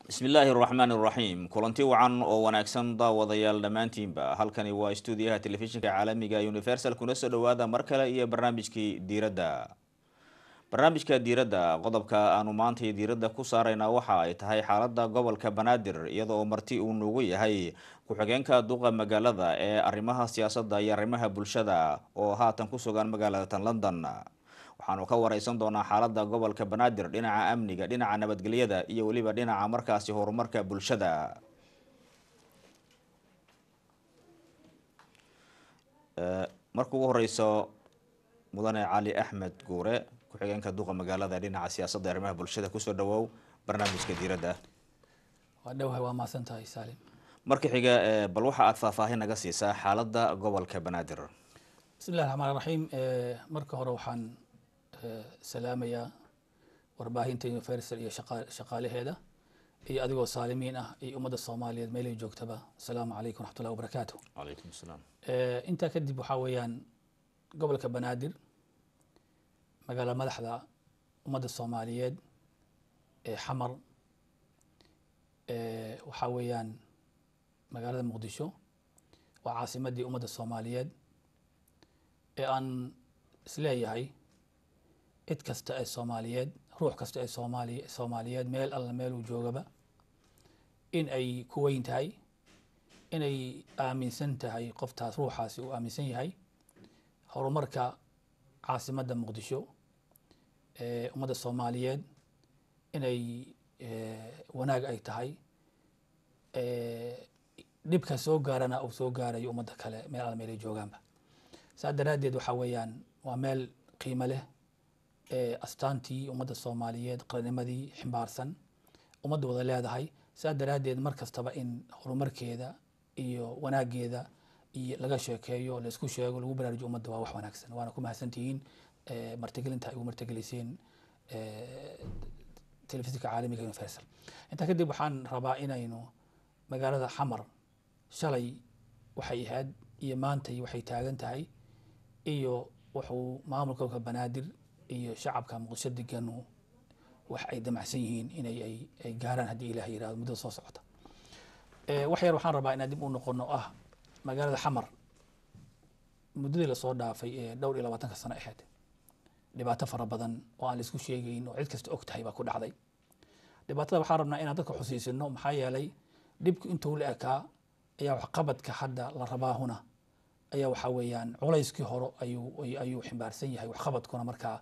bismillaahi araxmaan iraxiim kulanti wacan oo wanaagsan daawadayaal dhammaantiinba halkani waa stuudiyaha telefishinka caalamiga universal kuna soo dhawaada mar kale iyo barnaamijkii diiradda barnaamijka diiradda qodobka aanu maantay diiradda ku saarayna waxa ay tahay xaalada gobolka banaadir iyada oo marti uu nugu yahay ku-xigeenka duqa magaalada ee arrimaha siyaasadda iyo arrimaha bulshada oo haatan ku sugan magaalada tan london waxaanu ka wareysan doonaa xaalada gobolka banaadir dhinaca amniga dhinaca nabadgelyada iyo weliba dhinaca markaasi horumarka bulshada marka ugu horeyso mudane cali axmed guure ku-xigeenka duqa magaalada dhinaca siyaasadda arrimaha bulshada kusoo dhawow barnaamijka diiradda waa dhowhay waa mahadsan tahay saalim marka xiga bal waxa aada faahfaahin naga siisaa xaalada gobolka banaadir bismi llahi raxmaan raxiim marka hore waxaan salaamayaa warbaahinta universal iyo shaqaalaheeda iyo adigoo saalimiin ah iyo ummadda soomaaliyeed meelay joogtaba asalaamu calaykum raxmatullahi wabarakaatu calaykum asalaam intaa kadib waxaa weeyaan gobolka banaadir magaala madaxda ummadda soomaaliyeed ee xamar waxaa weeyaan magaalada muqdisho waa caasimadii ummadda soomaaliyeed ee aan isleeyahay cid kasta ee soomaaliyeed ruux kasta ee soomaali soomaaliyeed meel alla meeluu joogaba in ay ku weyn tahay inay aaminsan tahay qoftaas ruuxaasi uu aaminsan yahay horumarka caasimadda muqdisho ee ummadda soomaaliyeed inay wanaag ay tahay dhibka soo gaarana uu soo gaarayo ummadda kale meel alla meelay joogaanba saa daraaddeed waxaa weeyaan waa meel qiimo leh ee astaantii ummadda soomaaliyeed qaranimadii ximbaarsan ummadda wada leedahay saa daraaddeed mar kastaba in horumarkeeda iyo wanaageeda iyo laga sheekeeyo laisku sheego lagu baraarujo ummadda waa wax wanaagsan waana ku mahadsantihiin martigelinta ay ugu martigeliseen telefishinka caalamiga universal intaa kadib waxaan rabaa inaynu magaalada xamar shalay waxay ahayd iyo maantay waxay taagan tahay iyo wuxuu maamulka gobolka banaadir iyo shacabka muqdisho deganu wax ay damacsan yihiin inay ay gaaraan haddii ilah yirahdo muddada soo socota wax yar waxaan rabaa inaan dib u noqono ah magaalada xamar muddadii lasoo dhaafay ee dhowr iyo labaatanka sano ahayd dhibaato fara badan oo aan laisku sheegayn oo cid kasta og tahay baa ku dhacday dhibaatada waxaan rabnaa inaan dadka xusiisino maxaa yeelay dhibku intuu la ekaa ayaa waxqabadka hadda la rabaahuna ayaa waxaa weeyaan culayskii hore ayuu ayuu ximbaarsan yahay waxqabadkuna markaa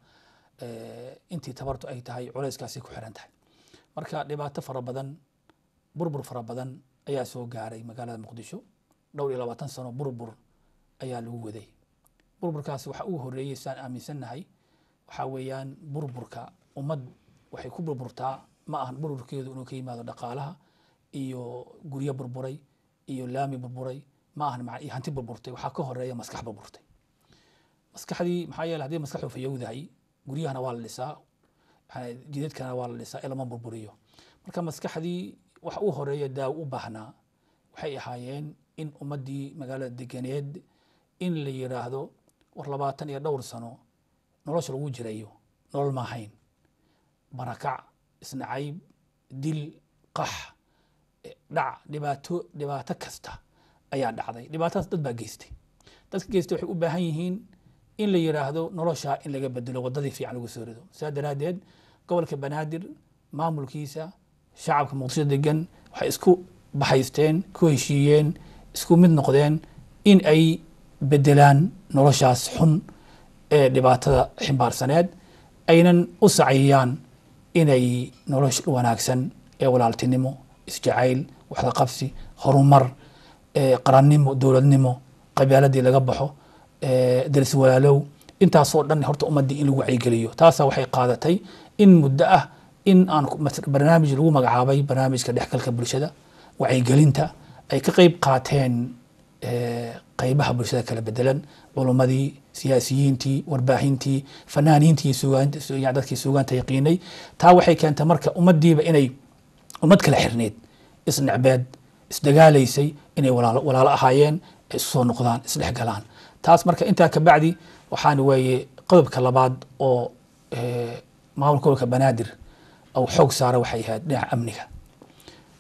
intii tabartu ay tahay culayskaasi ku xiran tahay marka dhibaato fara badan burbur fara badan ayaa soo gaaray magaalada muqdisho dhowr iyo labaatan sano burbur ayaa lagu waday burburkaasi waxa ugu horeeyey saan aaminsannahay waxaa weeyaan burburka ummad waxay ku burburtaa ma ahan burburkeedu inuu ka yimaado dhaqaalaha iyo guryo burburay iyo laami burburay ma ahan iyo hanti burburtay waxaa ka horeeya maskax burburtay maskaxdii maxaa yeele haddii maskaxdu fayowdahay guryahana waa la dhisaa jidadkana waa la dhisaa ee lama burburiyo marka maskaxdii waxa u horeeya daawo u baahnaa waxay ahaayeen in ummaddii magaalada deganeed in la yiraahdo war labaatan iyo dhowr sano nolosha lagu jirayo nolol ma ahayn barakac isnacayb dil qax dhac dhibaato dhibaato kasta ayaa dhacday dhibaatadaas dad baa geystay dadka geystay waxay u baahan yihiin in la yiraahdo nolosha in laga bedelo wadadii fiican lagu soo rido saa daraaddeed gobolka banaadir maamulkiisa shacabka muqdisho degan waxay isku baxaysteen ku heshiiyeen isku mid noqdeen in ay bedelaan noloshaas xun ee dhibaatada ximbaarsaneed aynan u saciyaan inay nolosha wanaagsan ee walaaltinimo isjacayl waxda qabsi horumar qarannimo dowladnimo qabaaladii laga baxo daris walaalow intaasoo dhan horta ummaddii in lagu wacyigeliyo taasaa waxay qaadatay in muddo ah in aan barnaamij lagu magacaabay barnaamijka dhexgalka bulshada wacyigelinta ay ka qeyb qaateen qeybaha bulshada kala bedelan culummadii siyaasiyiintii warbaahintii fanaaniintii dadkii suugaanta yaqiinay taa waxay keentay marka ummaddiiba inay ummad kala xirneed isnecbeed isdagaalaysay inay walaalo ahaayeen isu soo noqdaan isdhex galaan taas marka intaa kabacdi waxaan weeye qodobka labaad oo maamulka gobolka banaadir ou xoog saara waxay ahayd dhinaca amniga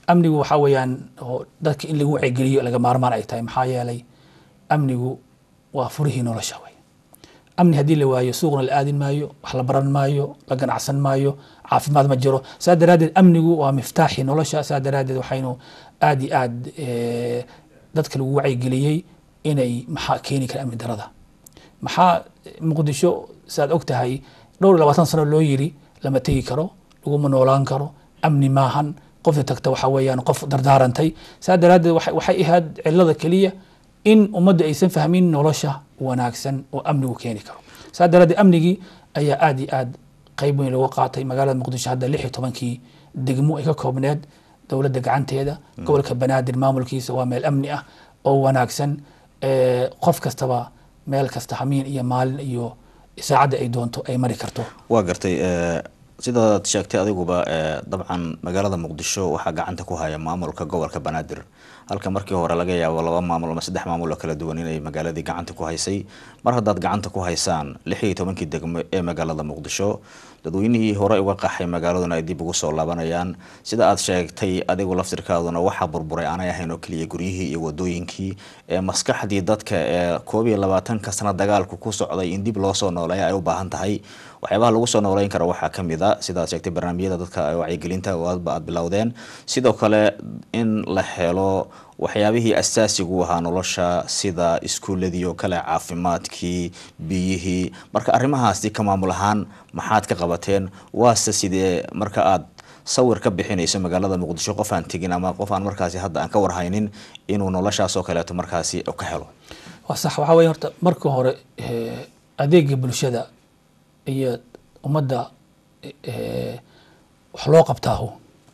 amnigu waxaa weeyaan oo dadka in lagu wacygeliyo laga maarmaan ay tahay maxaa yeelay amnigu waa furihii nolosha wey amni haddii la waayo suuqna la aadin maayo wax la baran maayo la ganacsan maayo caafimaad ma jiro saa daraaddeed amnigu waa miftaaxii nolosha saa daraaddeed waxaynu aad iyo aad dadka lagu wacyigeliyey inay maxaa keeni kara amni darada maxaa muqdisho saad og tahay dhowr iyo labaatan sano loo yiri lama tegi karo laguma noolaan karo amni maahan qofta tagta waxa weeyaan qof dardaarantay saa daraaddeed waxay ahayd cilada keliya in ummadda aysan fahmin nolosha wanaagsan oo amnigu keeni karo saa daraaddeed amnigii ayaa aad iyo aad qeyb weyn looga qaatay magaalada muqdisho hadda lix iyo tobankii degmo ay ka koobneed dowladda gacanteeda gobolka banaadir maamulkiisa waa meel amni ah oo wanaagsan qof kastaba meel kasta hamiin iyo maalin iyo saacadda ay doonto ay mari karto waa gartay sidaad sheegtay adiguba dabcan magaalada muqdisho waxaa gacanta ku haya maamulka gobolka banaadir halka markii hore laga yaabo laba maamul ama saddex maamul oo kala duwan inay magaaladii gacanta ku haysay mar haddaad gacanta ku haysaan lix iyo tobankii degmo ee magaalada muqdisho dadweynihii hore uga qaxay magaaladuna ay dib ugu soo laabanayaan sida aad sheegtay adigu laftirkaaduna waxaa burburay aanay ahayn oo keliya guryihii iyo wadooyinkii ee maskaxdii dadka ee koob iyo labaatanka sano dagaalku ku socday in dib loo soo nooleeya ay u baahan tahay waxyaabaha lagu soo nooleyn karo waxaa ka mid a sidaad sheegtay barnaamijyada dadka wacyigelinta aadba aad bilowdeen sidoo kale in la helo waxyaabihii asaasigu ahaa nolosha sida iskuuladii oo kale caafimaadkii biyihii marka arrimahaasi ka maamul ahaan maxaad ka qabateen waase sidee marka aad sawir ka bixinayso magaalada muqdisho qof aan tegin ama qof aan markaasi hadda aan ka warhaynin inuu noloshaas oo kaleeto markaasi ka helo waa sax waxaa weya horta marka hore adeega bulshada iyo ummadda wax loo qabtaahu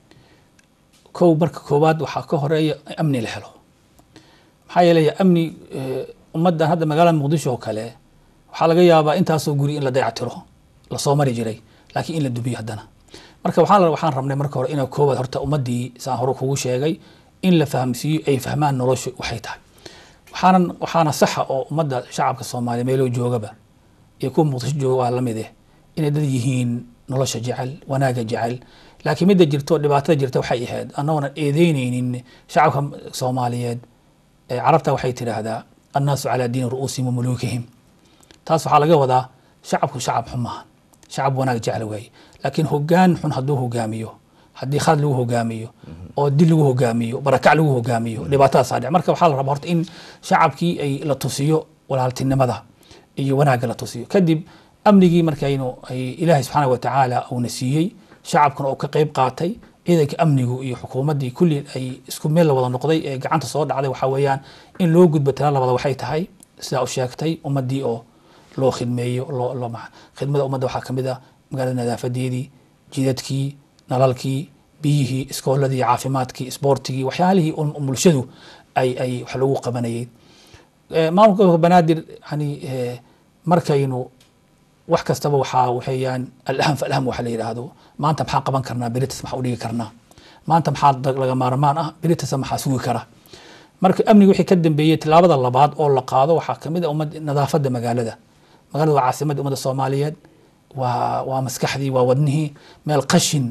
kow marka koowaad waxaa ka horeeya amni la helo maxaa yeelaya amni ummaddan hadda magaalada muqdisho oo kale waxaa laga yaabaa intaasoo guri in la dayactiro lasoo mari jiray laakiin in la dubiyo haddana marka waxaan waxaan rabnay marka hore inaa koowaad horta ummaddii saan hore kugu sheegay in la fahamsiiyo ay fahmaan noloshu waxay tahay waxaanan waxaana saxa oo ummadda shacabka soomaaliya meeloo joogaba iyo kuwa muqdisho jooga waa lamid eh inay dad yihiin nolosha jecel wanaaga jecel laakiin midda jirto dhibaatada jirta waxay ahayd annagoonan eedeyneynin shacabka soomaaliyeed carabta waxay tidhaahdaa annaasu calaa diini ru'uusihim wa muluukihim taas waxaa laga wadaa shacabku shacab xun maaha shacab wanaag jecel waaye laakiin hogaan xun hadduu hogaamiyo haddii khalad lagu hogaamiyo oo dil lagu hogaamiyo barakac lagu hogaamiyo dhibaatadaasaa dhic marka waxaa la rabaa horta in shacabkii ay la tusiyo walaaltinimada iyo wanaagga la tusiyo kadib amnigii markaynu ay ilaahay subxaana watacaala uuna siiyey shacabkuna uu ka qeyb qaatay ciidanka amnigu iyo xukuumaddii kulli ay isku meel la wada noqday ee gacanta soo dhacday waxaa weeyaan in loo gudbo tala labada waxay tahay sidaa u sheegtay ummaddii oo loo khidmeeyo loo loo khidmada ummadda waxaa ka mid ah magaalada nadaafadeedii jidadkii nalalkii biyihii iskooladii caafimaadkii isboortigii waxyaalihii bulshadu ay ay wax lagu qabanayay maamulka gobolka banaadir yani markaynu wax kastaba waxaa waxeeyaan alaham falaham waxa la yidhaahdo maanta maxaa qaban karnaa beritas maxaa udhigi karnaa maanta maxaa laga maarmaan ah beritasa maxaa sugi kara marka amniga wixii ka dambeeyey tilaabada labaad oo la qaado waxaa kamid a ummad nadaafadda magaalada magaalada waa caasimadda ummadda soomaaliyeed waa waa maskaxdii waa wadnihii meel qashin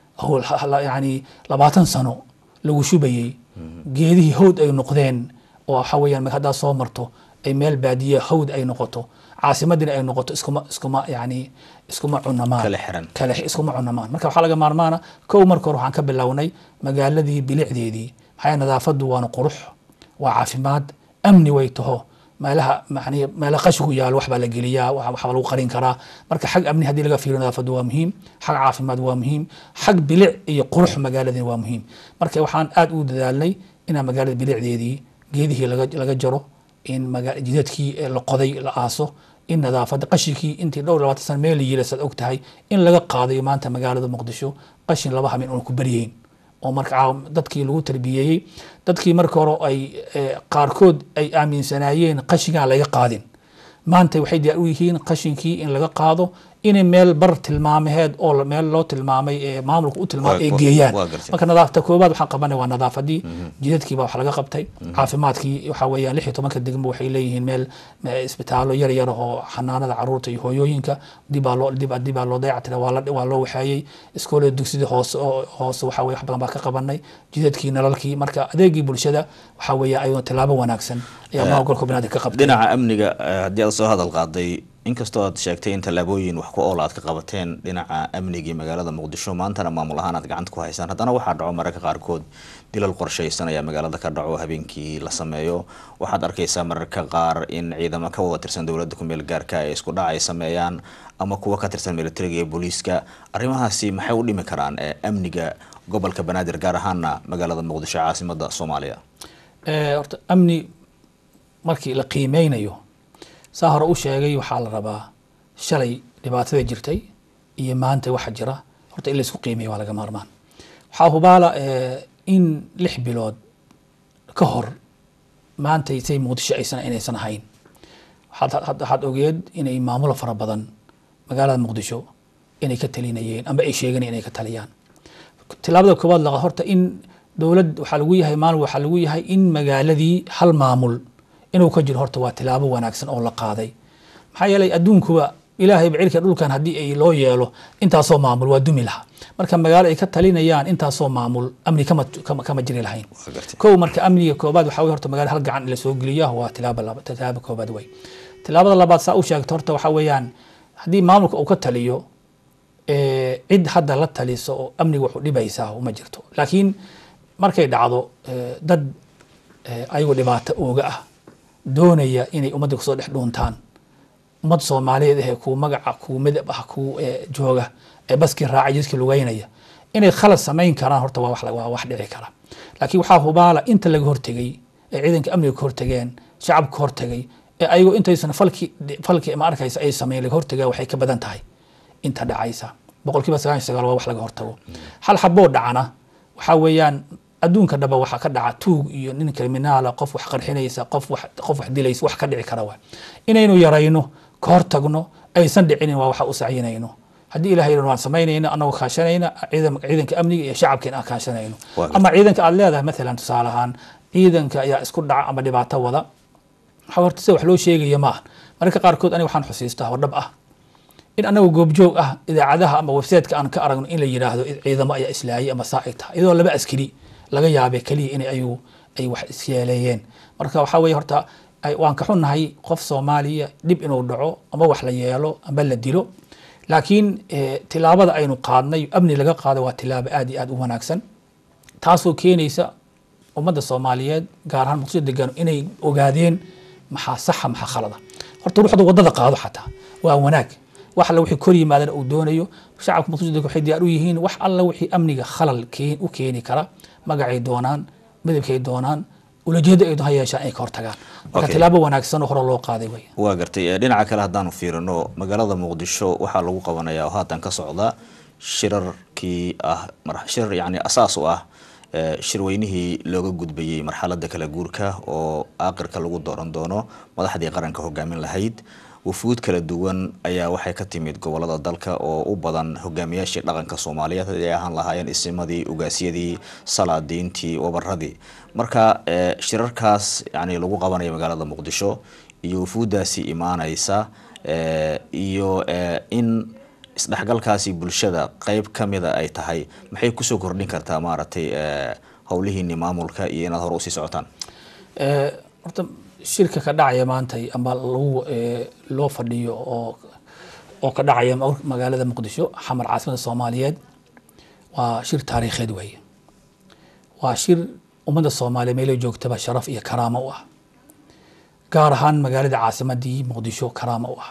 yani labaatan sano lagu shubayey geedihii hawd ay noqdeen oo waxa weeyaan haddaa soo marto ay meel baadiye hawd ay noqoto caasimadina ay noqoto iskuma iskuma yani iskuma cunamaan kala xiran kale iskuma cunamaan marka waxaa laga maarmaana kow marka hore waxaan ka bilownay magaaladii bilicdeedii maxaa nadaafadu waana qurux waa caafimaad amni way taho meelaha yani meela qashigu yaalo waxbaa la geliyaa waxbaa lagu qarin karaa marka xag amni haddii laga fiiriyo nadaafadu waa muhiim xag caafimaad waa muhiim xag bilic iyo qurux magaaladina waa muhiim marka waxaan aad u dadaalnay inaan magaalada bilicdeedii geedihii laga laga jaro in jidadkii la qoday la aaso in nadaafada qashinkii intii dhowr labaatan sana meel la yila saad og tahay in laga qaadayo maanta magaalada muqdisho qashin laba hamin una ku baryeyn oo marka dadkii lagu tarbiyeeyey dadkii marka hore ay qaarkood ay aaminsanaayeen qashingaan laga qaadin maanta waxay diyaar u yihiin qashinkii in laga qaado inay meel bar tilmaamaheed oo la- meel loo tilmaamay ee maamulka u tilmaamay ay Waa- geeyaan waa gartay. marka nadaafta koobaad waxaan qabanay waa nadaafadii jidadkii baa wax laga qabtay caafimaadkii waxa weeyaan lix iyo tobanka degmo waxay leeyihiin meel me- isbitaallo yar yar oo xanaanada caruurta iyo hooyooyinka dibaa loo dib dibaa loo dayactira waa la waa loo waxeeyey iskoolada dugsidii hoose oo hoose waxa weye wax badan baa ka qabanay jidadkii nalalkii marka adeegii bulshada waxa weeye ayuu tilaabo wanaagsan ayaa maamulka banaadam ka qabtay dhinaca amniga eh, haddii aad soo hadal qaaday inkastoo aad sheegtay in tallaabooyin wax ku ool aad ka qabateen dhinaca amnigii magaalada muqdisho maantana maamul ahaan aad gacanta ku haysaan haddana waxaa dhaco mararka qaarkood dilal qorshaysan ayaa magaalada ka dhaco habeenkii la sameeyo waxaad arkaysaa mararka qaar in ciidamo ka wada tirsan dowladda kumeel gaarka ay isku dhac ay sameeyaan ama kuwa ka tirsan militariga iyo booliiska arrimahaasi maxay u dhimi karaan eh, amniga gobolka banaadir gaar ahaana magaalada muqdisho caasimada soomaaliya Eh, horta amni markii la qiimeynayo saa hore u sheegay waxaa la rabaa shalay dhibaatada jirtay iyo maanta waxa jira horta in laysku qiimeeyo waa laga maarmaan waxaa hubaala eh, in lix bilood ka hor maanta say muqdisho aysan inaysan ahayn waxaad had- waxaad ogeed inay maamulo fara badan magaalada muqdisho inay ka talinayeen amba ay sheeganayeen inay ka taliyaan tilaabada koowaad laqa horta in dowlad waxaa lagu yahay maalin waxaa lagu yahay in magaaladii hal maamul inuu ka jiro horta waa tilaabo wanaagsan oo la qaaday maxaa yeelay adduunkuba ilaahay bacilka dhulkan haddii ay loo yeelo intaasoo maamul waa dumi lahaa marka magaalo ay ka talinayaan intaasoo maamul amni kama kama, kama jiri lahayn Waa gartay. kow marka amniga koobaad waxaa wey horta magaalada hal gacan in la soo geliya waa tilaaba laba tilaaba koobaad wey tilaabada labaad saa u sheegta horta waxaa weeyaan haddii maamulka uu ka taliyo eh, cid hadda la taliso oo amniga wax u dhibaysaa uma jirto laakiin markay dhacdo eh, dad eh, ayagoo dhibaato ooga ah doonaya inay ummadda kusoo dhex dhuuntaan ummad soomaaliyeed ahee kuu magaca kuu midab ah kuu eh, jooga ee baskii raacay jidkii lugeynaya inay khalad samayn karaan horta waa wax la- waa wax dhici kara laakiin waxaa hubaala inta laga hortegay ee ciidanka amniga ka hortegeen shacabka ka hortegay ee ayagoo intaysan falki falki ma arkaysa ay sameyn laga hortegaa waxay ka badan tahay inta dhacaysa boqolkiiba sagaal iyo sagaal waa wax laga hortago hal xaboo dhacana waxaa weeyaan adduunka dhaba waxaa ka dhaca tuug iyo nin kriminaala qof wax qarxinaysa qof wax qof wax dilaysa wax ka dhici kara waa inaynu yarayno ka hortagno aysan dhicinin waa waxa u sacyinayno haddii ilahay yidhahdo waan samaynayna anagoo kaashanayna ciidan- ciidanka amniga iyo shacabkeena aan kaashanayno Waa ama ciidanka aad leedahay maalan tusaale ahaan ciidanka ayaa isku dhaca ama dhibaato wada waxaa horta sida wax loo sheegaya ma ah mararka qaarkood aniga waxaan xusiistaa oo dhab ah in anagu goobjoog ah idaacadaha ama websiteka aan ka aragno in la yidhaahdo ciidamo ayaa islaayay ama saa ay tahay iyadoo laba askari laga yaabay keliya in ayagu ay wax isyeeleeyeen marka waxaa weeye horta ay- waan ka xunnahay qof soomaaliya dhib inuu dhaco ama wax la yeelo ama la dilo laakiin eh, tilaabada aynu qaadnay amni laga qaado waa tilaabo aad iyo aad u wanaagsan taasoo keenaysa ummadda soomaaliyeed gaar ahaan muqdisho degan inay ogaadeen maxaa saxa maxaa khalada horta ruuxda wadada qaado xataa waa wanaag wax alla wixii kor yimaadana uu doonayo shacabka muqdisho degan waxay diyaar u yihiin wax alla wixii amniga khalal keen u keeni kara magacay doonaan midabkay doonaan ulajeeda ay ha yeeshaan inay ka hortagaan marka Okay. tilaabo wanaagsan oo hore loo qaaday wey waa gartay Eh, dhinaca kale haddaanu fiirino magaalada muqdisho waxaa lagu qabanayaa oo haatan ka socda shirarkii ah mar- shirar yacni asaas u ah eh, shirweynihii looga gudbayey marxaladda kala guurka oo aakhirka lagu dooran doono madaxdii qaranka hogaamin lahayd wufuud kala duwan ayaa waxay ka timid gobolada dalka oo u badan hogaamiyaashii dhaqanka soomaaliyeed haddii ay ahaan lahaayeen isimadii ugaasyadii salaadiintii wabaradii marka eh, shirarkaas yani lagu qabanayo magaalada muqdisho iyo wufuuddaasi imaanaysa eh, iyo eh, in isdhexgalkaasi bulshada qeyb ka mida ay tahay maxay kusoo kordhin kartaa maaragtay eh, howlihiini maamulka iyo inaad hore usii socotaan Eh, horta shirka ka dhacaya maanta ama lagu eh, loo fadhiyo oo oo ka dhacaya ma- magaalada muqdisho xamar caasimada soomaaliyeed waa shir taariikheed weeye waa shir ummadda soomaaliya meelo joogtaba sharaf iyo karaamo u ah gaar ahaan magaalada caasimadii muqdisho karaamo u ah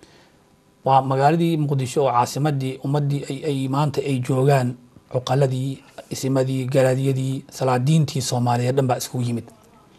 waa magaaladii muqdisho oo caasimadii ummadii ay, ay maanta ay joogaan cuqaladii isimadii garaadiyadii salaadiintii soomaaliyeed dhan baa iskugu yimid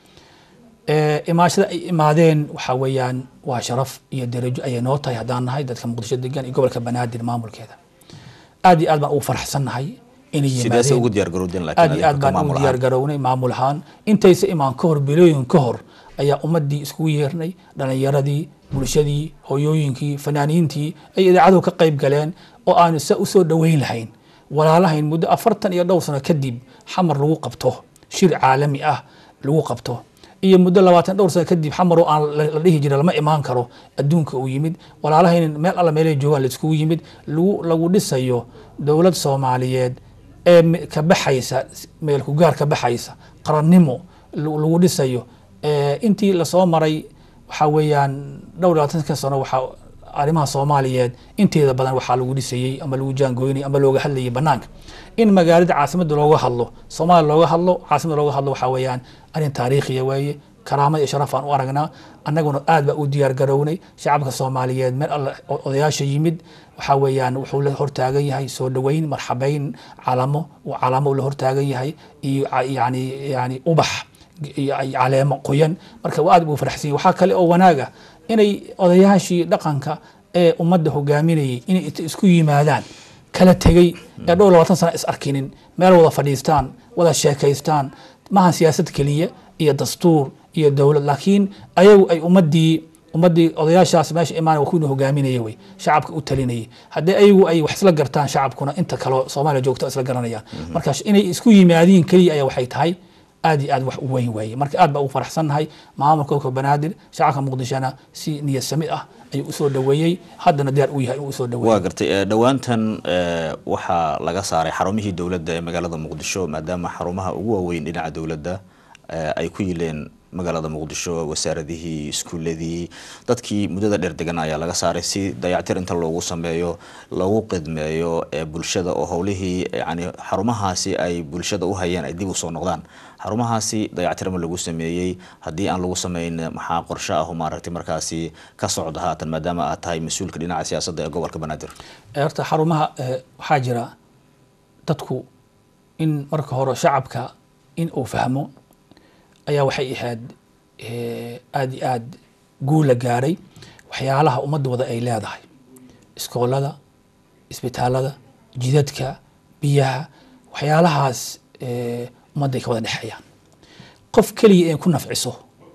Eh, imaashada ay imaadeen waxaa weeyaan waa sharaf iyo darajo ayay noo tahay haddaan nahay dadka muqdisho degan iyo gobolka banaadir maamulkeeda aad iyo aad baan ugu faraxsannahay inay sidaase yimaadeen ugu diyaar garowdeen aad iyo laakiin aad baan ugu diyaar garownay maamul ahaan intaysa imaan ka hor bilooyin ka hor ayaa ummadii iskugu yeernay dhalinyaradii bulshadii hooyooyinkii fanaaniintii ay idaacadu ka qayb galeen oo aanu sa usoo dhoweyn lahayn walaalahayn muddo afartan iyo dhowr sano kadib xamar lagu qabto shir caalami ah lagu qabto iyo muddo labaatan dhowr sano kadib xamar oo aan la dhihi jira lama imaan karo adduunka uu yimid walaalahayn meel alla meelay joogaan la iskugu yimid lagu lagu dhisayo dowlad soomaaliyeed ee ka baxaysa meel ku gaar ka baxaysa qarannimo lagu dhisayo intii lasoo maray waxaa weeyaan dhowr labaatanka sano waxaa arrimaha soomaaliyeed inteeda badan waxaa lagu dhisayey ama lagu jaangooynay ama looga hadlayay banaanka in magaalada caasimada looga hadlo soomaaliya looga hadlo caasimada looga hadlo waxaa weeyaan arrin taariikhiya weeye karaamad iyo sharaf aan u aragnaa annaguna aad baa u diyaar garownay shacabka soomaaliyeed meel alle odayaasha yimid waxaa weeyaan wuxuu la hortaagan yahay soo dhoweyn marxabeyn calamo calamo la hortaagan yahay iyo yani yani ubax iyo caleemo qoyan marka aad buu faraxsan yahay waxaa kale oo wanaaga inay odayaashii dhaqanka ee ummadda hogaaminayay inay isku yimaadaan kala tegey ee dhowr labaatan sana is arkinin meel wada fadhiistaan wada sheekaystaan maahan siyaasad keliya iyo dastuur iyo dowlad laakiin ayagu ay ummadii ummadii odayaashaas meesha imaan kuwina hogaaminaya wey shacabka u talinayay haddii ayagu ay wax isla gartaan shacabkuna inta kaleo soomaaliya joogto isla garanayaan marka inay isku yimaadiin keliya ayaa waxay tahay aad iyo aad wax u weyn waaye marka aad baa ugu faraxsannahay maamulka gobolka banaadir shacabka muqdishona si niyad sami ah ayuu usoo dhoweeyey haddana diyaar u yahay inuu usoo dhoweeyo waa gartay dhowaantan waxaa laga saaray xarumihii dowladda ee magaalada muqdisho maadaama xarumaha ugu waaweyn dhinaca dowladda ay ku yileen magaalada muqdisho wasaaradihii iskuuladii dadkii muddada dheer degan ayaa laga saaray si dayactir inta loogu sameeyo lagu qidmeeyo bulshada oo howlihii yani xarumahaasi ay bulshada u hayeen ay dib usoo noqdaan xarumahaasi dayactirma lagu sameeyey haddii aan lagu sameyn maxaa qorshe ah maaragtay markaasi ka socda haatan maadaama aad tahay mas-uulka dhinaca siyaasadda ee gobolka banaadir horta xarumaha waxaa jira dadku in marka hore shacabka in uu fahmo ayaa waxay ahayd aada iyo aad guula gaaray waxyaalaha ummadda wada ay leedahay iskoolada isbitaalada jidadka biyaha waxyaalahaas ummadday ka wada dhexeeyaan qof keliya in ku nafciso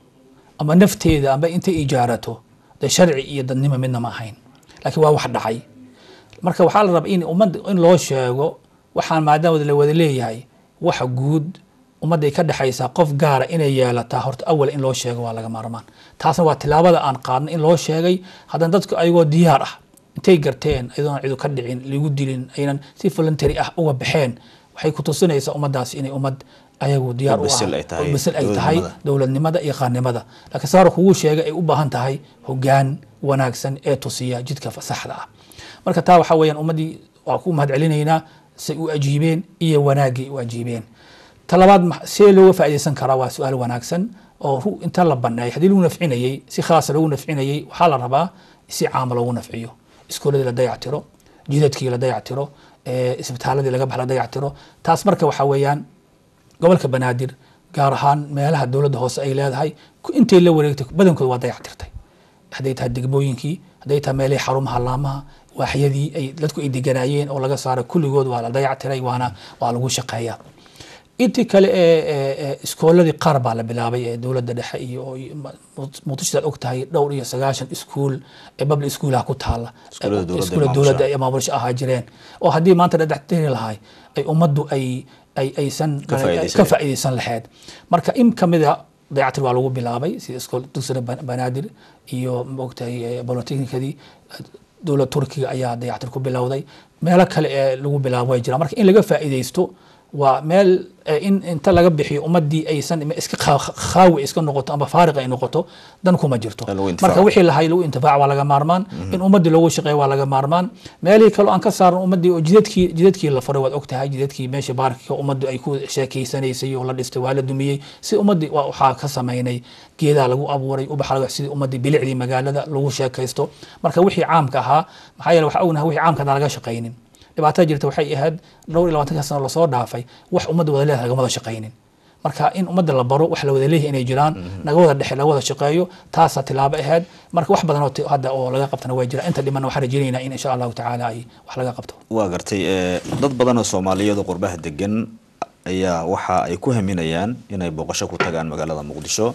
ama nafteeda amba intay ijaarato dee sharci iyo dadnimo midna ma ahayn laakiin waa wax dhacay marka waxaa la rabaa in ummadda in loo sheego waxaan maadaama la wada leeyahay waxa guud ummadday ka dhexaysaa qof gaara inay yeelataa horta awal in loo sheego waa laga maarmaan taasna waa tilaabada aan qaadna in loo sheegay haddana dadku ayagoo diyaar ah intay garteen ayadoona cidu ka dhicin lagu dilin aynan si voluntary ah uga baxeen waxay ku tusinaysaa ummaddaasi inay ummad ayagu diyaar u Bisil ay tahay bisil ay tahay dowladnimada. dowladnimada iyo qaannimada laakiin saar kugu sheegay ay u baahan tahay hogaan wanaagsan ee tusiya jidka saxda ah marka taa waxaa weeyaan ummaddii waa ku mahad celinaynaa say u ajiibeen iyo wanaaggay u ajiibeen talabaad ma- see looga faa'iidaysan karaa waa su-aal wanaagsan oo ru inta la baneeyay haddii lagu nafcinayey si khaasa lagu nafcinayey waxaa la rabaa si caama loogu nafciyo iskooladii la dayactiro jidadkii la dayactiro eh, isbitaaladii laga bax la dayactiro taas marka waxaa weeyaan gobolka banaadir gaar ahaan meelaha dowladda hoose ay leedahay ku- intay la wareegtay badankooda waa dayactirtay hadday tahay degmooyinkii hadday tahay meelihii xarumaha laamaha waaxyadii ay dadku ay deganaayeen oo laga saaray kulligood waa la dayactiray waana waa lagu shaqeeyaa intii kale ee ee- ee iskooladii qaar baa la bilaabay ee dowladda dhexe iyo oo iyo ma- muqdishodaad og tahay dhowr iyo sagaashan iskuul ee public schoolaha ku taala Iskuulada dowladda iskuulada ee dowladda maamusha. ay maamulasho ahaa jireen oo haddii maanta la dhex lahay ay ummaddu ay ay aysan Ka faa'iidaysan ka faa'iidaysan lahayd marka in kamida dayactir waa lagu bilaabay sida iskool dugsiga Ban- banaadir iyo maogtahay bolotechnikadii dowlad turkiga ayaa dayactir ku bilowday meelo kale ee lagu bilaabo way jiraan marka in laga faa'iidaysto waa meel eh, in inta laga bixiyo ummadii aysan iska kha- khaawi iska noqoto ama faariq ay noqoto dan kuma jirto Ee lagu intifaaco. marka wixii lahay lagu intifaac waa laga maarmaan in ummadii loogu shaqeeyo waa laga maarmaan meelihii kale oo aan ka saaran ummadii oo jidadkii jidadkii la furay waad ogtahay jidadkii meesha baarkika ummaddu ay ku sheekeysanaysay oo la dhistay waa la dumiyey si ummadii waa waxaa ka samaynay geedaa lagu abuuray ubaxa lagu sidii ummadii bilicdii magaalada lagu sheekaysto marka wixii caamka ahaa maxaa yeele waxaa ognahay wixii caamka hadaan laga shaqaynin dhibaatada jirta waxay ahayd dhowr iyo labaatanka sano lasoo dhaafay wax ummadda wada leedahay lagama wada shaqaynin marka in ummadda la baro wax la wada leeyahay inay jiraan naga wada dhexe laga wada shaqeeyo taasaa tilaabo ahayd marka wax badan oo ti- hadda oo laga qabtana waa jira inta dhimanna waxaan rajaynaynaa in insha allahu tacaala ay wax laga qabto waa gartay ee, dad badan oo soomaaliyeed oo qurbaha degan ayaa waxa ay ku haminayaan inay booqasho ku tagaan magaalada muqdisho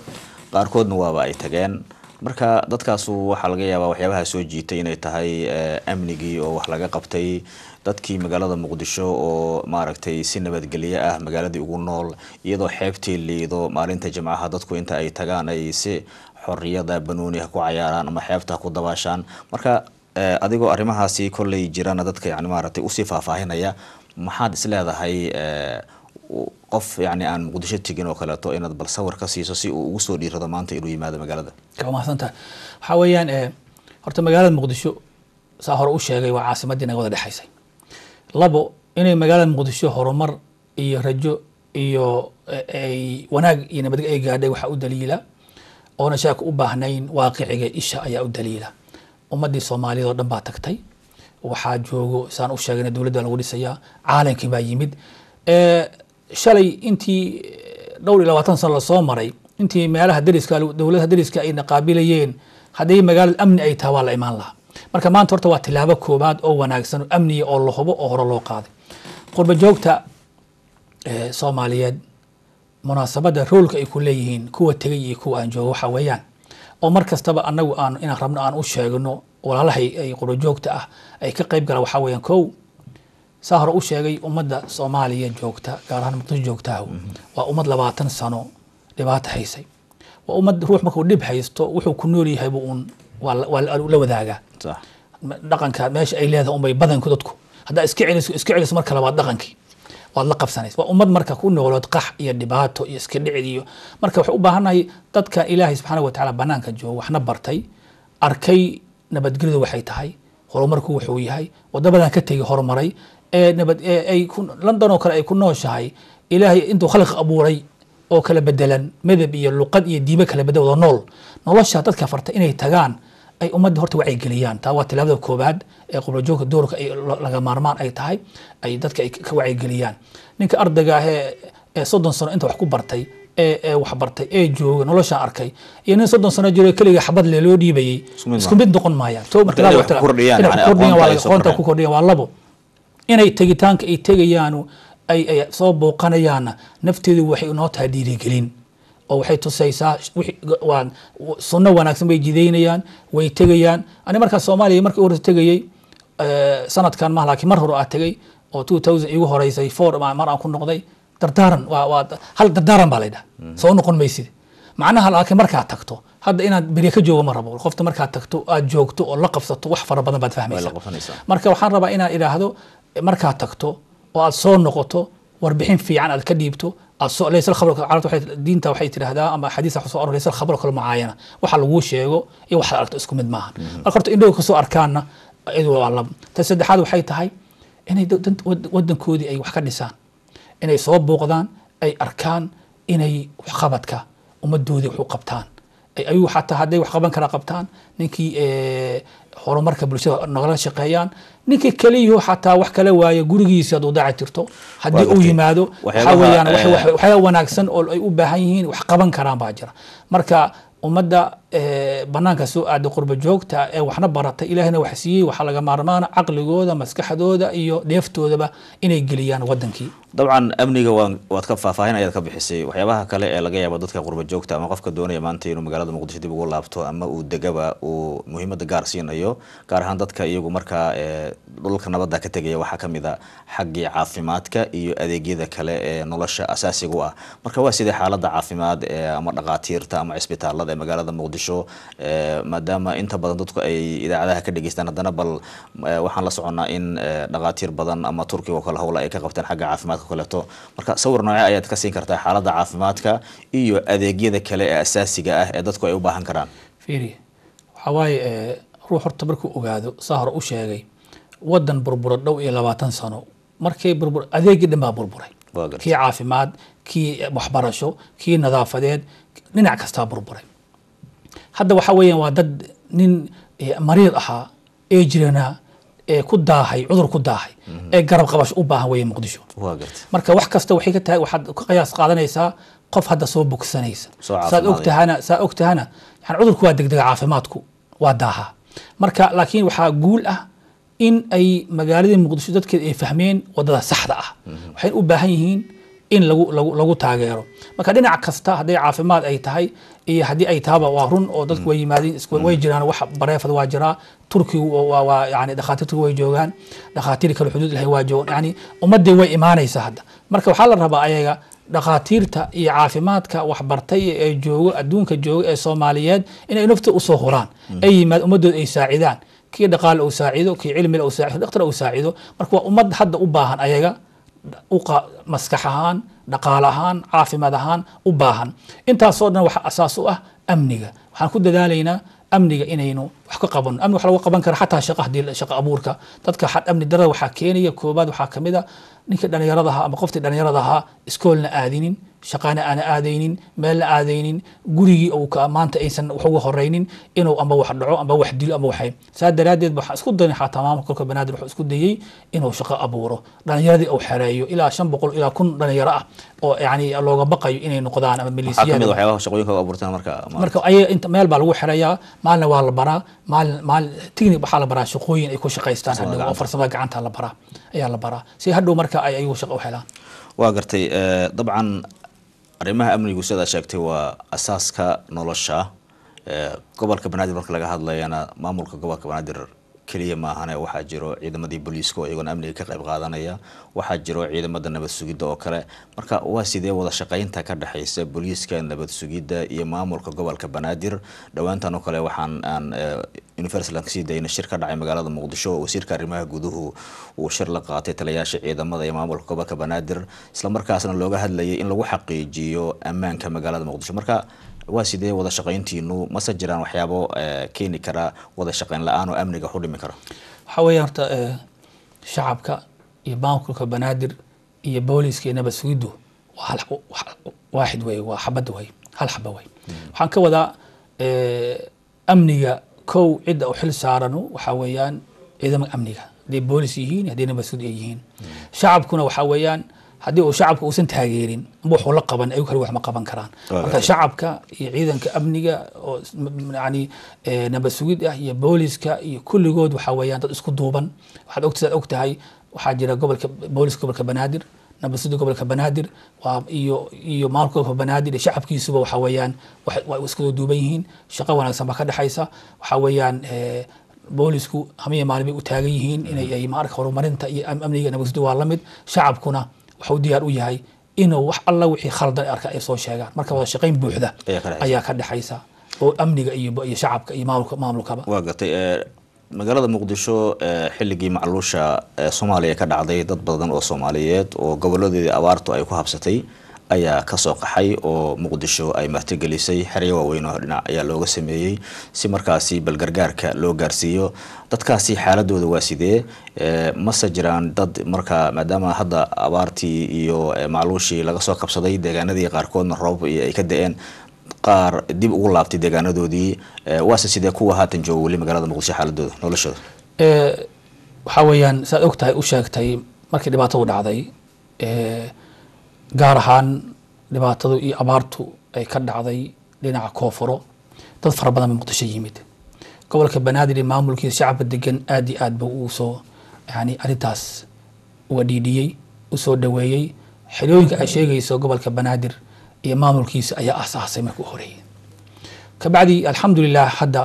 qaarkoodna waaba ay tageen marka dadkaasu waxaa laga yaabaa waxyaabaha soo jiitay inay tahay amnigii oo wax laga qabtay dadkii magaalada muqdisho oo maaragtay si nabadgelyo ah magaaladii ugu nool iyadoo xeebtii liido maalinta jimcaha dadku inta ay tagaan ay si xoriyada banooni ha ku cayaaraan ama xeebta ha ku dabaashaan marka adigoo arrimahaasi kolley jirana dadka yani maaragtay usii faahfaahinaya maxaad is leedahay qof yani aan muqdisho tegin oo kaleeto inaad bal sawir ka siiso si uu ugu soo dhiirado maanta inuu yimaado magaalada waa mahadsantaha waxaa weeyaan horta magaalada muqdisho saa hore u sheegay waa caasimadii naga wada dhexaysay labo inay magaalada muqdisho horumar iyo rajo iyo ay wanaag iyo nabadge ay gaadhay waxaa u daliila oona shaaka u baahnayn waaqiciga isha ayaa u daliila ummadii soomaaliyeed oo dhan baa tagtay waxaa joogo saan u sheegayna dowladda lagu dhisayaa caalankii baa yimid shalay intii dhowr iyo labaatan sano lasoo maray intii meelaha dariska dowladaha dariska ay naqaabilayeen haddii magaalada amni ay tahay waa la imaan lahaa marka maanta horta waa tilaabo koobaad oo wanaagsan oo amniya oo la hubo oo hore loo qaaday qurba joogta soomaaliyeed munaasabadda roolka ay ku leeyihiin kuwa tegay iyo kuwa aan joogo waxa weeyaan oo mar kastaba anagu aan inaan rabno aan u sheegno walaalahay ay qurba joogta ah ay ka qayb galaan waxaa weeyaan kow saa hore u sheegay ummadda soomaaliya joogta gaar ahaan muqdisho joogtaah waa ummad labaatan sano dhibaato haysay waa ummad ruux markuu dhib haysto wuxuu ku nool yahay bu uun waa la wadaagaa dhaqanka meesha ay leedahay unbay badanku dadku haddaa iska celiso iska celiso marka labaad dhaqankii waad la qabsanaysa waa ummad marka ku noolood qax iyo dhibaato iyo iska dhicid iyo marka waxay u baahannahay dadkan ilaahay subxaana wa tacaala banaanka joogo waxna bartay arkay nabadgelyadu waxay tahay horumarku wuxuu yahay wadabadan ka tegay horumaray ee nabad ay london oo kale ay ku nooshahay ilaahay intuu khalqi abuuray oo kala bedelan midab iyo luqad iyo diibo kala bedel wada nool nolosha dadka farta inay tagaan ay ummadda horta wacyigeliyaan taa waa tilaabada koobaad ee qublajoogka doorka ay laga maarmaan ay tahay ay dadka ay ka wacyigeliyaan ninka ardayga ah ee soddon sano inta wax ku bartay ee wax bartay ee jooga noloshaan arkay iyo nin soddon sano jiro keliga xabad le loo dhiibayay isku mid noqon maayaan aqoonta ku kordhiyaan waa labo inay tegitaanka ay tegayaanu ay ay soo booqanayaanna nafteedu waxay noo tahay dhiirigelin oo waxay tusaysaa waa sunno wanaagsan bay jidaynayaan way tegayaan ani markaa soomaaliya markii u horeysa tegayey sanadkan ma laakiin mar hore aa tegay oo two thousand igu horeysay four mar aan ku noqday dardaaran waa waa hal dardaaran baa laydhaha soo noqon maysid macnaha laakiin markaa tagto hadda inaad berye ka joogo ma rabo qofta markaad tagto aad joogto oo la qabsato wax fara badan baad fahmaysa marka waxaan rabaa inaan idhaahdo markaad tagto oo aad soo noqoto warbixin fiican aad ka dhiibto laysa khabr carabta waxay diinta waxay tidhaahdaa ama xadiisa waxaa soo aror laysa khabr kale mucaayana waxa laguu sheego iyo waxaad aragto isku mid maaha marka horta indhow kasoo arkaanna iyadu waa lab ta saddexaad waxay tahay inay wadankoodii ay wax ka dhisaan inay soo booqdaan ay arkaan inay waxqabadka ummadoodii wax u qabtaan ayuu xataa hadday wax qaban kara qabtaan ninkii horumarka bulshada nagala shaqeeyaan ninkii keliyaho xataa wax kala waayo gurigiisa hadduu daaci tirto haddii uu yimaado waxaa weeyaan waxyaaba wanaagsan oo ay u baahan yihiin wax qaban karaan baa jira marka ummadda banaanka soo aaday qurba joogta ee waxna baratay ilaahina wax siiyey waxaa laga maarmaana caqligooda maskaxdooda iyo dheeftoodaba inay geliyaan wadankii dabcan amniga waa waad ka faahfaahin ayaad ka bixisay waxyaabaha kale ee laga yaabo dadka qurba joogta ama qofka doonaya maanta inuu magaalada muqdisho dib ugu laabto ama uu degaba uu muhiimadda gaar siinayo gaar ahaan dadka iyagu markaa dhulka nabadda ka tegaya waxaa kamid a xaggii caafimaadka iyo adeegyada kale ee nolosha asaasiga u ah marka waa sidee xaaladda caafimaad ama dhaqaatiirta ama cisbitaalada ee magaalada muqdisho maadaama inta badan dadku ay idaacadaha ka dhegeystaan haddana bal waxaan la soconnaa in dhaqaatiir badan ama turkiga oo kale howla ay ka qabteen xagga caafimaadka kaleeto marka sawir noocee ayaad ka siin kartaa xaaladda caafimaadka iyo adeegyada kale ee asaasiga ah ee dadku ay u baahan karaan fiiri waxaa waaye ruux horta markuu ogaado saa hore u sheegay wadan burbura dhow iyo labaatan sano markay burbur adeegii dhan baa burburay kii caafimaad kii waxbarasho kii nadaafadeed dhinac kastaa burburay hadda waxaa weeyaan waa dad nin mariid ahaa ee jirana ee ku daahay cudur ku daahay ee garab qabasho u baahan weeye muqdisho marka wax kasta waxay ka tahay waxaad ka qiyaas qaadanaysaa qof hadda soo bogsanaysa saad ogtahana saa ogtahana yani cudurku waa degdega caafimaadku waa daaha marka laakiin waxaa guul ah in ay magaaladii muqdisho dadkeeda ay fahmeen wadada saxda ah waxay u baahan yihiin in lagu lagu lagu taageero marka dhinac kasta hadday caafimaad ay tahay iyo haddii ay tahaba waa run oo dadku way yimaadeen isku- way jiraan wax bareefad waa jiraa turkigu waa- waa waa yani dhakhaatiirtu way joogaan dhakhaatiir kale xuduud lahayn waa joogaan yani ummadii way imaanaysa hadda marka waxaa la rabaa ayaga dhakhaatiirta iyo caafimaadka waxbartay ee joogo adduunka jooga ee soomaaliyeed inay nafta usoo huraan ay yimaad ummadooda ay saacidaan kii dhaqaale uu saacido kii cilmile uu saacido dhakhtar uu saacido marka waa ummad hadda u baahan ayaga u qa- maskax ahaan dhaqaale ahaan caafimaad ahaan u baahan intaasoo dhan waxa asaas u ah amniga waxaan ku dadaalaynaa amniga inaynu wax ka qabano amniga waxa lagu qaban kara xataa shaqa hadii shaqa abuurka dadka xa- amni darada waxaa keenaya koobaad waxaa kamid a ninkii dhalinyarada ahaa ama qoftii dhalinyarada ahaa iskoolna aadinin shaqaana aana aadaynin meelna aadaynin gurigii uu ka maanta aysan wax uga horeynin inuu amba wax dhaco amba wax dilo amba waxay saa daraaddeed waxaan isku dayin xataa maamulka kolka banaadir wuxuu isku dayey inuu shaqo abuuro dhalinyaradii uu xereeyo ilaa shan boqol ilaa kun dhalinyaro ah oo yani looga baqayo inay noqdaan ama waxaa ka milisiyaad mid a waxyaabaha shaqooyinka u abuurteen marka ma- marka ayaga inta meel baa lagu xirayaa maalina waa la baraa maalin maalin technic waxaa la baraa shaqooyin ay ku shaqaystaan hadhow oo farsamada gacanta la baraa ayaa la baraa si hadhow marka ay ayagu shaqo u helaan waa gartay eh, dabcan arrimaha amnigu sidaa sheegtay waa asaaska nolosha Eh, gobolka banaadir marka laga hadlayana maamulka gobolka banaadir keliya maahane waxaa jiro ciidamadii booliiska oo iyagona amniga ka qayb qaadanaya waxaa jiro ciidamada nabad sugidda oo kale marka waa sidee wada shaqaynta ka dhexaysa booliiska nabad sugidda iyo maamulka gobolka banaadir dhowaantan oo kale waxaan aan eh, universal kasii dayna shir ka dhacay magaalada muqdisho oo wasiirka arrimaha guduhu uu shir la qaatay taliyayaasha ciidamada iyo maamulka gobolka banaadir isla markaasna looga hadlayay in lagu xaqiijiyo ammaanka magaalada muqdisho marka waa sidee wada shaqayntiinu mase jiraan waxyaabo eh, keeni kara wada shaqayn la-aan oo amniga u dhimi kara waxaa weeye horta eh, shacabka iyo maamulka banaadir iyo booliiska iyo nabad sugiddu waa hal wax- waaxid wey waa xabad wey hal xaba wey waxaan ka wadaa eh, amniga kow cidda u xil saaranu waxaa weeyaan ciidamada amniga hadday boolis yihiin hadday nabad sugid ay yihiin shacabkuna waxaa weeyaan haddii uu shacabka uusan taageerin amba waxuu la qaban ayagu kale wax ma qaban karaan Waa marka shacabka iyo ciidanka amniga oo s- m- m- yani eh, nabad sugid ah iyo booliska iyo kulligood waxaa weeyaan dad isku duuban waxaad og sidaad og tahay waxaa jira gobolka booliska gobolka banaadir nabad sugid gobolka banaadir waa iyo iyo maamulka gobolka banaadir iyo shacabkiisuba waxaa weeyaan wax- waa isku duuban yihiin shaqo wanaagsan baa ka dhexaysa waxaa weeyaan eh, boolisku hamiya maalin bay u taagan yihiin inay ay maarka horumarinta iyo am- amniga nabad sugidda waa la mid shacabkuna waxuu diyaar u yahay inuu wax alla wixii khaldan ay arka ay soo sheegaan marka wada shaqayn buuxda Ayaa ka dhexaysa. ayaa ka dhexaysa oo amniga iyo iyo shacabka iyo maamulka maamulkaba waa gartay eh, magaalada muqdisho eh, xilligii macluusha ee soomaaliya ka dhacday dad badan oo soomaaliyeed oo goboladeedii abaartu ay ku habsatay ayaa kasoo qaxay oo muqdisho ay martigelisay xeryo waaweyn oo dhinac ayaa looga sameeyey si markaasi balgargaarka loo gaarsiiyo dadkaasi xaaladooda waa sidee Eh, mase jiraan dad marka maadaama hadda abaartii iyo eh, macluushii laga soo qabsaday deegaanadii qaarkoodna roobab iyo ay ka da-een qaar dib ugu laabtay deegaanadoodii Eh, waase sidee kuwa haatan jooga weli magaalada muqdisho xaaladooda noloshooda Eh, waxaa weeyaan saad og tahay u sheegtay markii dhibaatadu dhacday eh, gaar ahaan dhibaatadu iyo abaartu ay ka dhacday dhinaca koonfuro dad fara badan baa muqdisho yimid gobolka banaadir iyo maamulkiisa shacabka degan aad iyo aad ba uu soo yani arrintaas uga dhiidhiyey usoo dhaweeyey xerooyinka ay sheegayso gobolka banaadir iyo maamulkiisa ayaa asaasay markii u horeeyey kabacdi alxamdulilah hadda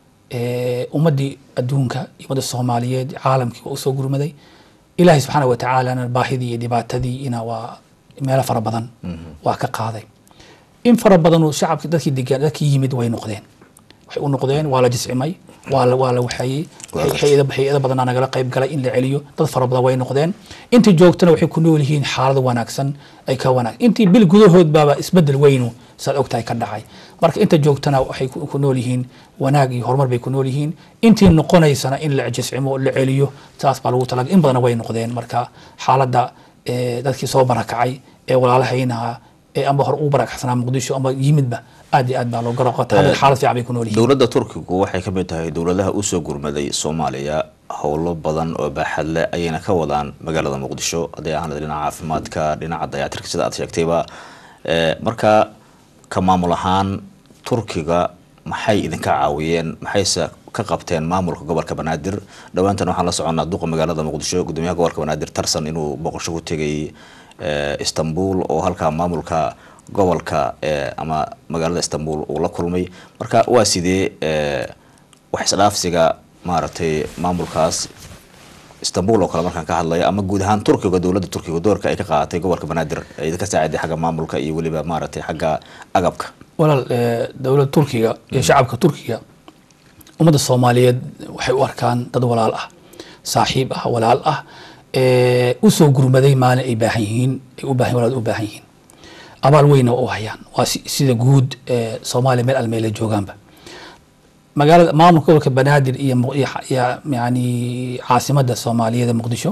eh, ummadii adduunka iyo ummadda soomaaliyeed caalamkii waa usoo gurmaday ilaahay subxaana wa tacaalana baahidii iyo dhibaatadii ina waa meelo fara badan waa ka qaaday in fara badanoo shacabki dadkii degaan dadkii yimid way noqdeen waxay u noqdeen waa la jiscimay waa la waa la waxeeyey hay-ada hay-ada badanaa nagala qayb galay in la celiyo dad fara badan way noqdeen intii joogtana waxay ku nool yihiin xaalad wanaagsan ay ka wanaag intii bil gudahood baaba isbedel weynu saad ogtahay ka dhacay marka inta joogtana waxay ku ku nool yihiin wanaag iyo horumar bay ku nool yihiin intii noqonaysana in la jiscimo la celiyo saas baa lagu talaga in badana way noqdeen marka xaaladda eh, dadkii soo barakacay ee walaalahaynaha ee amba hor ugu barakacsanaa muqdisho amba yimidba aad iyo aad baa loo garaqota xaalad fiican bay ku nool yihiin dowladda turkigu waxay ka mid tahay dowladaha usoo gurmaday soomaaliya howlo badan oo baaxad leh ayayna ka wadaan magaalada muqdisho hadday ahaan dhinaca caafimaadka dhinaca dayactirka sida aad sheegtayba Eh, marka ka maamul ahaan turkiga maxay idinka caawiyeen maxayse ka qabteen maamulka gobolka banaadir dhowaantan waxaan la soconnaa duqa magaalada muqdisho gudoomiyaha gobolka banaadir tarsan inuu boqosho ku tegay istanbul oo halkaa maamulka gobolka ama magaalada istanbul uu la kulmay marka waa sidee wax isdhaafsiga maaragtay maamulkaas istanbul oo kale markaan ka hadlayo ama guud ahaan turkiga dowladda turkiga doorka ay ka qaadatay gobolka banaadir ay ka saaciday xagga maamulka iyo weliba maaragtay xagga agabka walaal dowladda turkiga iyo shacabka turkiga ummadda soomaaliyeed waxay u arkaan dad walaal ah saaxiib ah walaal ah usoo gurmaday maalin ay baahan yihiin ay u baahan walaal u baahan yihiin abaal weyna waa u hayaan waa sida guud soomaaliya meel almeela joogaanba magaalada maamulka gobolka banaadir iyo yani caasimadda soomaaliyeed muqdisho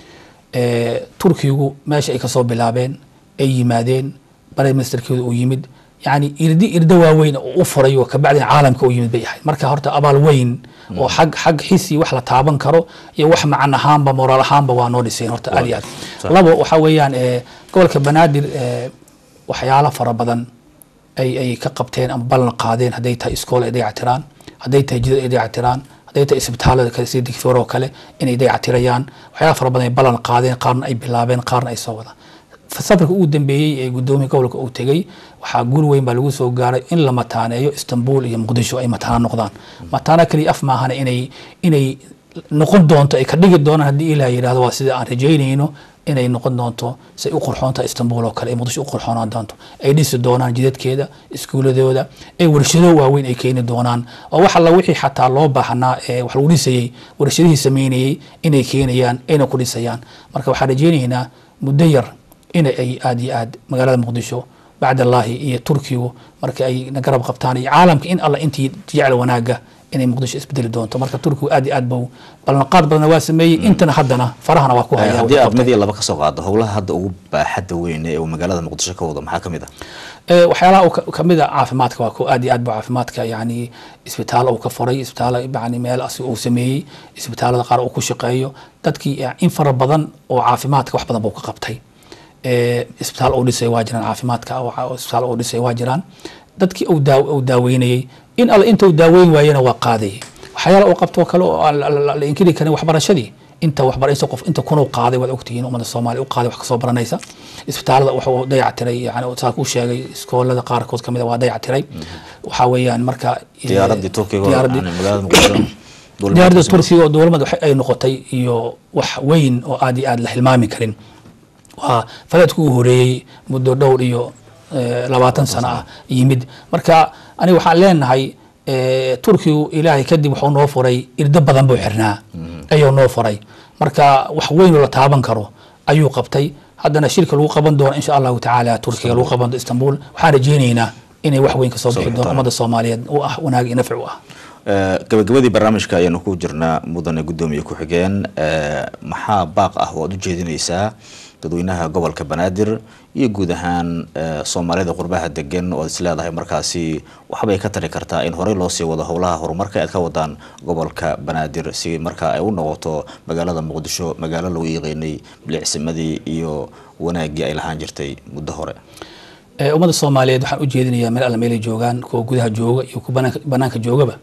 turkigu meesha ay kasoo bilaabeen ay yimaadeen prime ministerkeedu uu yimid yani irdi irdo waaweyn oo u furay oo kabacdina caalamka u yimid bay ahayd marka horta abaal weyn oo xag xag xisi wax la taaban karo iyo wax macan ahaanba moraal ahaanba waa noo dhiseen horta aad iyo aad labo waxa weeyaan gobolka banaadir waxyaalo fara badan ay ay ka qabteen ama ballan qaadeen hadday tahay iskool ay dayactiraan hadday tahay jidad ay dayactiraan hadday tahay isbitaalada kale sida digfoor oo kale inay dayactirayaan waxyaala fara badan ay ballan qaadeen qaarna ay bilaabeen qaarna ay soo wadaan safarka ugu dambeeyey ee gudoomiya gobolka uu tegey waxaa guul weyn baa lagu soo gaaray in la mataaneeyo istanbul iyo muqdisho ay mataano noqdaan mataano kaliya af maahana inay inay noqon doonto ay ka dhigi doonaan haddii ilaah yidhahdo waa sida aan rajaynayno inay noqon doonto say u qurxoontaha istanbul oo kale ay muqdisho u qurxoonaan doonto ay dhisi doonaan jidadkeeda iskuuladooda ay warshado waaweyn ay keeni doonaan oo wax alla wixii xataa loo baahnaa ee wax lagu dhisayey warshadihii sameynayey inay keenayaan ayna ku dhisayaan marka waxaan rajaynaynaa muddo yar in ay aad iyo aad magaalada muqdisho bacd allaahi iyo turkigu marka ay na garab qabtaan iyo caalamka in alla intii jecel wanaaga inay muqdisho isbedeli doonto marka turkigu aad iyo aad bau ballanqaad badanna waa sameeyey intana haddana farahana waa ku haya haddii aad mid iyo laba kasoo qaado howlaha hadda ugu baaxadda weyn ee uu magaalada muqdisho ka wado maxaa ka mid ah waxyaalaha kamid a caafimaadka waa ku aad iyo aad bu caafimaadka yani isbitaal uu ka furay isbitaal yani meel asi uu sameeyey isbitaalada qaar uu ku shaqeeyo dadkii in fara badan oo caafimaadka wax badan buu ka qabtay isbitaal uu dhisay waa jiraan caafimaadka isbitaal uu dhisay waa jiraan dadkii uu daaweynayey in alle inta uu daaweyn waayena waa qaadayay waxyaala uu qabto kale oo aan la inkiri karin waxbarashadii inta waxbaraysa qof inta kunuu qaaday waad ogtihiin ummadda soomaaliya u qaaday wax kasoo baranaysa isbitaalada wuxuu dayactiray yani saa kuu sheegay iskoolada qaarkood kamid a waa dayactiray waxaa weeyaan marka diyaaradii turkiga diyaaradii magaalada muqdisho diyaaradda turkiga oo dowlamada ay noqotay iyo wax weyn oo aad iyo aad la hilmaami karin waa falaadku uu horeeyey muddo dhowr iyo labaatan sano ah yimid marka aniga waxaan leenahay turkigu ilaahay kadib wuxuu noo furay irdo badan buu xirnaa ayuu noo furay marka wax weyn oo la taaban karo ayuu qabtay haddana shirka lagu qaban doono insha allahu tacaala turkiga lagu qaban doono istanbul waxaan rajeynaynaa inay wax weyn kasoo bixi doono ummadda soomaaliyeed u ah wanaag iyo nafci u ah gabagabadii barnaamijka ayaanu ku jirnaa mudane guddoomiye ku-xigeen maxaa baaq ah oo aad u jeedinaysaa dadweynaha gobolka banaadir iyo guud ahaan soomaalida qurbaha degan oo ad is leedahay markaasi waxbay ka tari kartaa in horey loo sii wado howlaha horumarka aad ka wadaan gobolka banaadir si marka ay u noqoto magaalada muqdisho magaalo lagu yiqiinay bilicsimadii iyo wanaaggii ay lahaan jirtay muddo hore ummadda soomaaliyeed waxaan u jeedinayaa meel alla meelay joogaan kuwa gudaha jooga iyo kuwa banaanka banaanka joogaba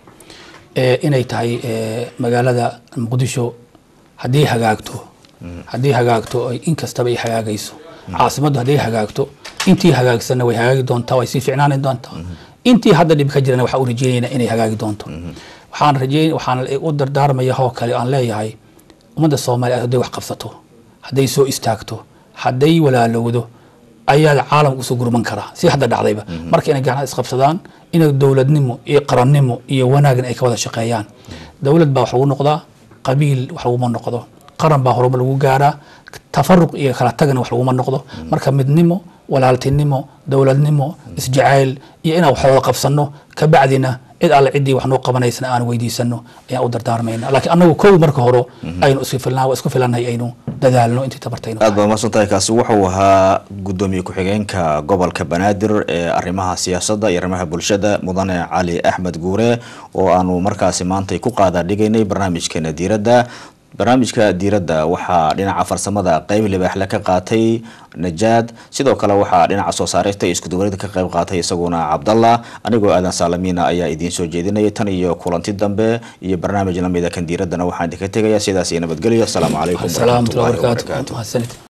inay tahay magaalada muqdisho haddii hagaagto haddii hagaagto in kastaba ay hagaagayso caasimaddu hadday hagaagto intii hagaagsanna way hagaagi doontaa way sii ficnaani doontaa intii hadda dhib ka jirana waxaan u rajeynaynaa inay hagaagi doonto waxaan rajeyn waxaan u dardaarmaya hoo kale aan leeyahay ummadda soomaaliyeed hadday wax qabsato hadday soo istaagto hadday walaalowdo ayaa caalamka usoo gurman karaa si hadda dhacdayba marka inay gacnaha isqabsadaan inay dowladnimo iyo qarannimo iyo wanaagna ay ka wada shaqeeyaan dowlad baa wax lagu noqdaa qabiil wax laguma noqdo qaran baa horumar lagu gaaraa tafaruq iyo kala tagana wax laguma noqdo marka midnimo walaaltinimo dowladnimo isjacayl iyo inaan wax wada qabsano kabacdina cid alle ciddii wax noo qabanaysana aan weydiisano ayaan u dardaarmayna laakiin annagu kow marka hore aynu isku filnaa waa isku filannahay aynu dadaalno intii tabartayno aad baa mahadsan tahay kaasi wuxuu ahaa guddoomiye ku-xigeenka gobolka banaadir ee arrimaha siyaasadda iyo arrimaha bulshada mudane cali axmed guure oo aanu markaasi maantay ku qaada dhigaynay barnaamijkeena diiradda barnaamijka diiradda waxaa dhinaca farsamada qeyb libaaxle ka qaatay najaad sidoo kale waxaa dhinaca soo saarista iyo iskudubarida ka qeyb qaatay isaguna cabdallah anigoo aadan saalamiina ayaa idiin soo jeedinaya tan iyo kulanti dambe iyo barnaamij lamida kan diiraddana waxaan idinka tegaya sidaas iyo nabadgelyo asalaamu calaykum asalaamatu waraxmatullahi wabarakaatu wabarakaatu mahadsanid